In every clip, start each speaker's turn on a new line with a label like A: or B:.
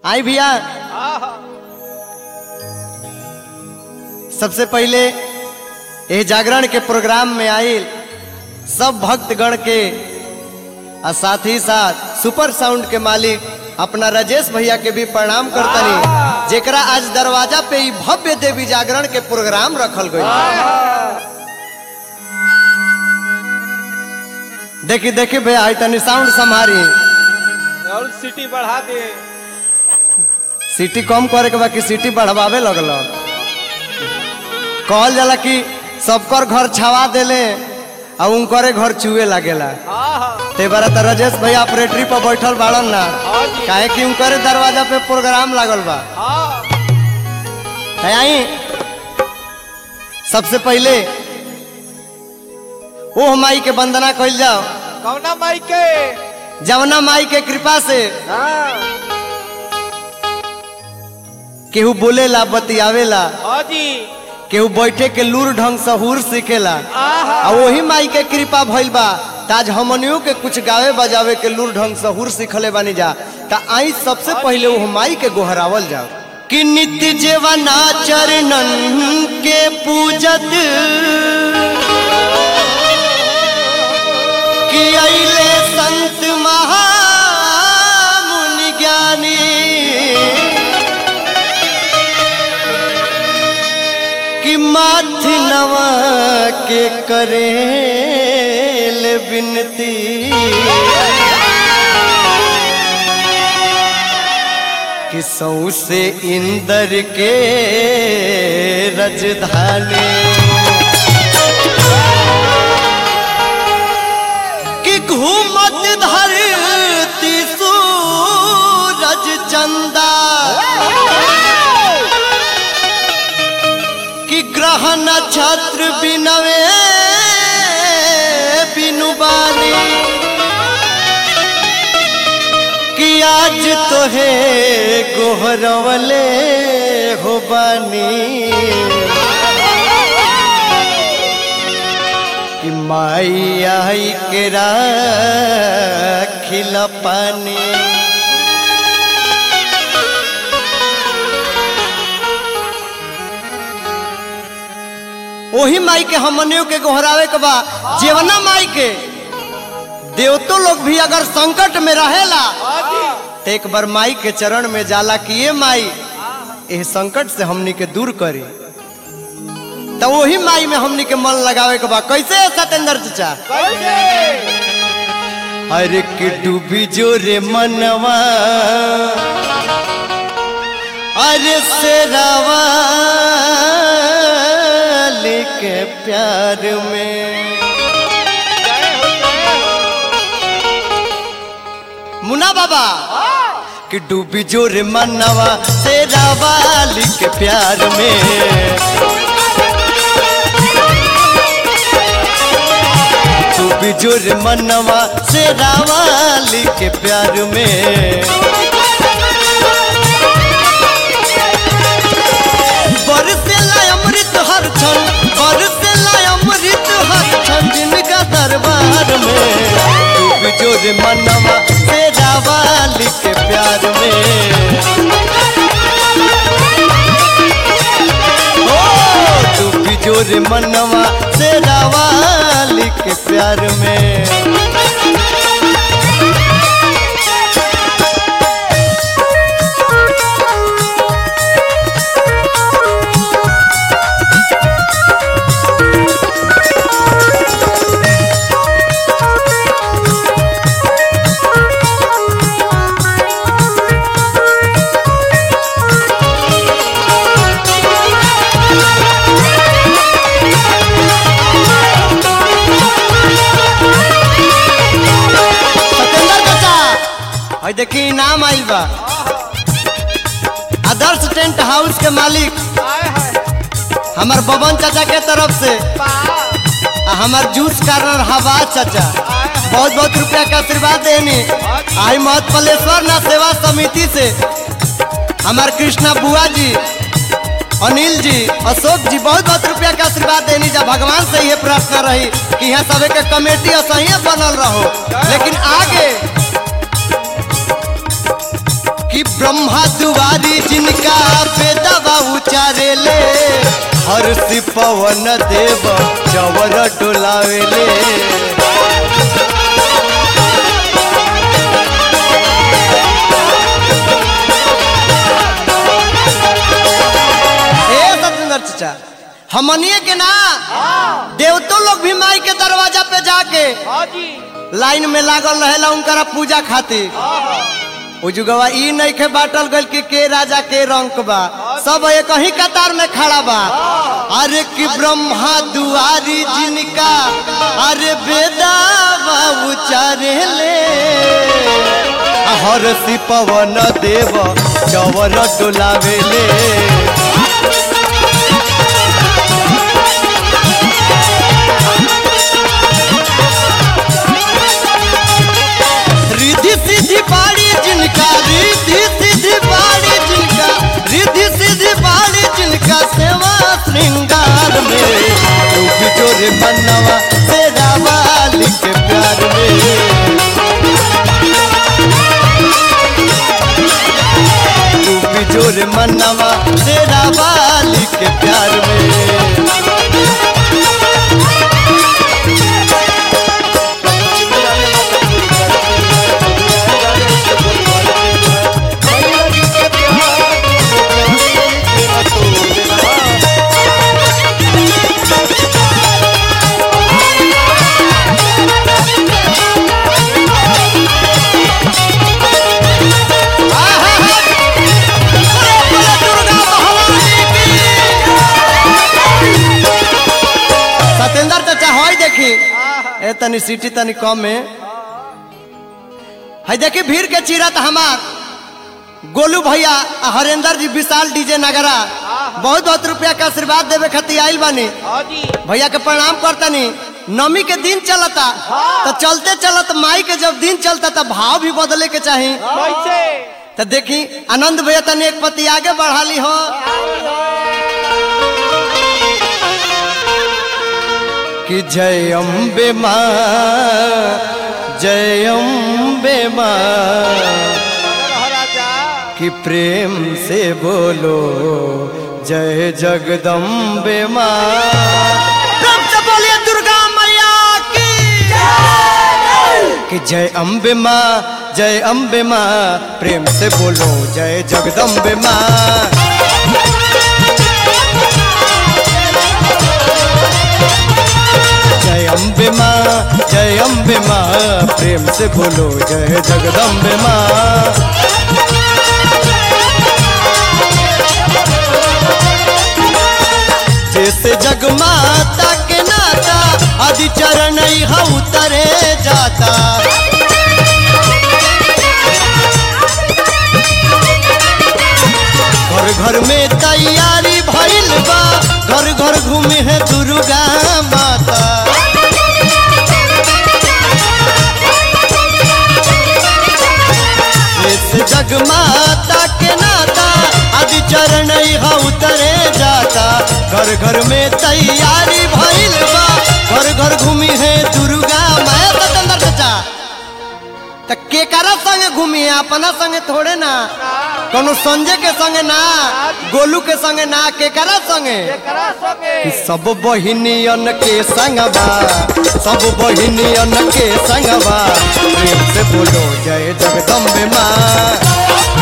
A: आई भैया सबसे पहले यह जागरण के प्रोग्राम में आयल सब भक्तगण के और साथ ही साथ सुपर साउंड के मालिक अपना राजेश भैया के भी प्रणाम करतनी जेकरा आज दरवाजा पे ही भव्य देवी जागरण के प्रोग्राम रखल गई देखी देखी भैया आई तनी साउंड संभारी
B: और सिटी बढ़ा दे
A: सीटी कम करे के बाकी सीटी बढ़वावे लगल कहल जाला कि सबकर घर छावा देले और उनकरे घर चुए लागेला ते बारा तो राजेश भैया ऑपरेटरी पर बैठल बाड़न ना काहे कि उनकरे दरवाजा पे प्रोग्राम लागल बा है आई सबसे पहले ओह माई के वंदना कइल जाओ
B: कौना माई के
A: जवना माई के कृपा से केहू बोलेला बतियावेला
B: हाजी
A: केहू बैठे के लूर ढंग से हुर सीखेला आ वही माई के कृपा भइल बा ताज हमनियों के कुछ गावे बजावे के लूर ढंग से हुर सीखले बानी जा ता आई सबसे पहले वो माई के गोहरावल जाओ कि नित्य जेवना चरणन के पूजत कि अइले संत महामुनि ज्ञानी कि माथ नवा के करेल बिनती कि सौ से इंदर के रजधानी कि घूमत धरती सूरज चंदा कि ग्रह नक्षत्र बिनवे बिनु बानी कि आज तो है गोहरवले हो बानी कि माई आई के खिला पानी वही माई के हमनियों के गोहरावे के बा जेवना माई के देवतो लोग भी अगर संकट में रहेला तो एक बार माई के चरण में जाला कि ये माई इस संकट से हमनी के दूर करी तो वही माई में हमनी के मन लगावे के बा कैसे है सतेंद्र चाचा अरे कि डूबी जोरे मनवा अरे सेरावा के प्यार में मुना बाबा कि डूबी जोरे मनवा सेरावाली के प्यार में डूबी जोरे मनवा सेरावाली के प्यार में बरसेला अमृत हर क्षण बरसेला अमृत हर क्षण जिनका दरबार में डूब जोर मनवा तेरा वाली के प्यार में ओ डूब जोर मनवा तेरा वाली के प्यार में और देखी नाम आइल बा आदर्श टेंट हाउस के मालिक हमार बबन चाचा के तरफ से आ हमार जूस कार्नर हवा चाचा बहुत बहुत रुपया का आशीर्वाद देनी आई महत पलेश्वर ना सेवा समिति से हमार कृष्णा बुआ जी अनिल जी अशोक जी बहुत बहुत रुपया का आशीर्वाद देनी जा भगवान से ये प्रार्थना रही कि यहाँ सबे के कमेटी असही बनल रहो लेकिन आगे कि ब्रह्मा दुआरी जिनका पे दवा उचारे ले हर सी पवन देव चवर डोलावेले ए सत्येंद्र चाचा हमनिए के ना देवतो लोग भी माई के दरवाजा पे जाके
B: हाँ जी
A: लाइन में लागल रहेला उनकरा पूजा खातिर उ जुगवा ई नहीं के बाटल गल कि के राजा के रंक बा सब एक ही कतार में खड़ा बा अरे कि ब्रह्मा दुआरी जिनका अरे बेदा उचारे ले हर सी पवन देव चवर डोलावे ले रिद्धि सिद्धि बाड़ी जिनका रिद्धि सिद्धि बाड़ी जिनका रिद्धि सिद्धि बाड़ी जिनका सेवा श्रृंगार में डूब जोरे मनवा तेरा वाली के प्यार में डूब जोरे मनवा तेरा वाली के प्यार में सतेंद्र चाचा हई देखी ए तनी सीटी तनी कम में है देखी भीड़ के चीरत हमार गोलू भैया आ हरेंद्र जी विशाल डीजे नगरा बहुत बहुत रुपया का आशीर्वाद देवे खातिर आइल बानी
B: हाँ जी
A: भैया के प्रणाम करतनी नमी के दिन चलता तो चलते चलत माई के जब दिन चलता तो भाव भी बदले के चाही
B: कैसे
A: तो देखी आनंद भैया तनी एक पति आगे बढ़ा ली हो कि जय अम्बे माँ जय अम्बे माँ
B: राजा
A: कि प्रेम से बोलो जय जगदम्बे माँ प्रेम से बोलिए दुर्गा मैया की कि जय अम्बे माँ जय अम्बे माँ प्रेम से बोलो जय जगदम्बे माँ जय अम्बे माँ जय अम्बे माँ प्रेम से बोलो जय जगदम्बे माँ जैसे जगमाता के नाता आदि चरण हा उतरे जाता घर घर में तैयारी भइल बा घर घर घूमे है दुर्गा माता इस जगमाता के नाता आदि चरण हा उतरे जाता घर घर में तैयारी भइल बा घर घर घूमी है दुर्गा मैं सतंदर चाचा त केकरा संगे घूमी है अपना संगे थोड़े ना कोनो संजय के संगे ना गोलू के संगे ना केकरा संगे
B: करा सके
A: कि सब बहिनियन के संगवा सब बहिनियन के संगवा प्रेम से बोलो जय जगदम्बे माँ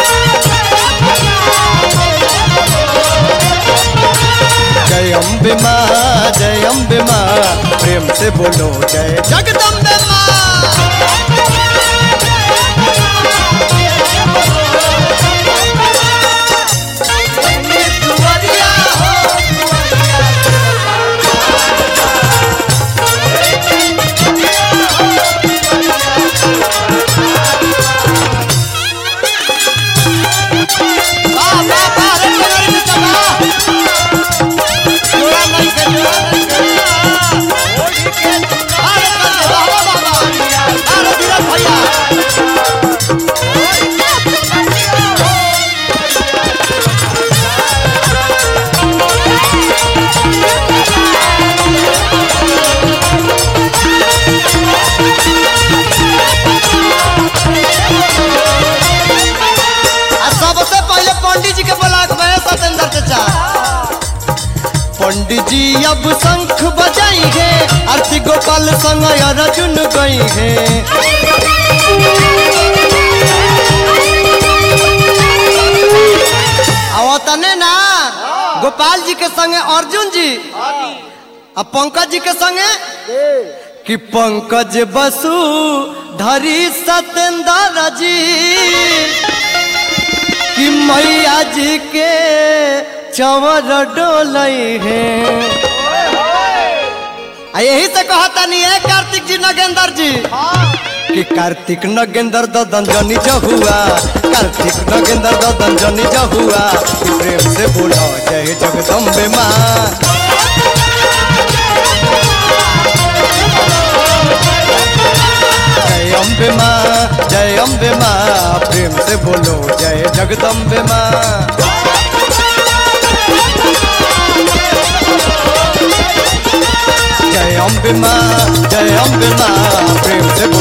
A: जय अम्बे माँ जय अम्बे माँ प्रेम से बोलो जय जगदम्बे माँ दुआरिया हो वाह वाह वाह रे मेरे बेटा वाह जोड़ा नहीं के जोड़ा नहीं के अरे वाह वाह वाह वाह अरे अब शंख बजाई है आरती गोपाल संग अर्जुन गई है आवतने ना गोपाल जी के संगे अर्जुन जी अब पंकज जी के संगे कि पंकज बसु धरी सतेंद्र जी कि मैया जी के चवर डोलई है आ यही से कहता नहीं है कार्तिक जी नगेंद्र जी कि कार्तिक नगेंद्र ददन जनी जहुआ कार्तिक नगेंद्र ददन जनी जहुआ कि प्रेम से बोलो जय जगदम्बे माँ जय अम्बे माँ जय अम्बे माँ प्रेम से बोलो जय जगदम्बे माँ जय अम्बे माँ जय अम्बे माँ प्रेम से बोलो